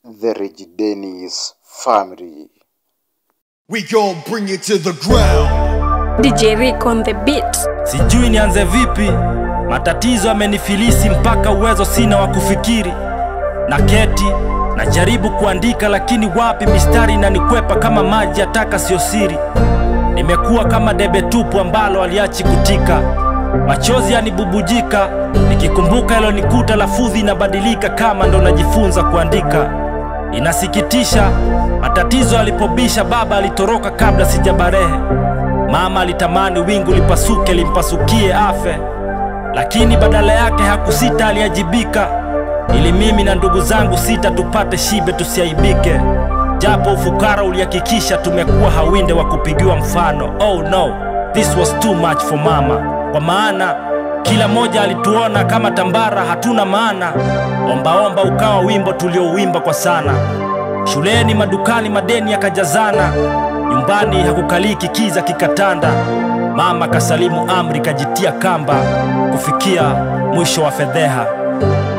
the Rich Dennis family. We gon' bring it to the ground. DJ Rick on the beat. Sijui nianze vipi, matatizo yamenifilisi mpaka uwezo sina wa kufikiri. Na keti najaribu kuandika, lakini wapi, mistari inanikwepa kama maji ya taka, sio siri. Nimekuwa kama debe tupu ambalo aliachi kutika, machozi yanibubujika nikikumbuka yalonikuta, lafudhi inabadilika kama ndo najifunza kuandika. Inasikitisha, matatizo alipobisha, baba alitoroka kabla sijabarehe. Mama alitamani wingu lipasuke limpasukie afe, lakini badala yake hakusita, aliajibika ili mimi na ndugu zangu sita tupate shibe, tusiaibike. Japo ufukara ulihakikisha tumekuwa hawinde wa kupigiwa mfano. Oh no, this was too much for mama, kwa maana kila mmoja alituona kama tambara, hatuna maana. Ombaomba ukawa wimbo tuliouimba kwa sana. Shuleni, madukani, madeni yakajazana, nyumbani hakukaliki, kiza kikatanda. Mama kasalimu amri, kajitia kamba, kufikia mwisho wa fedheha.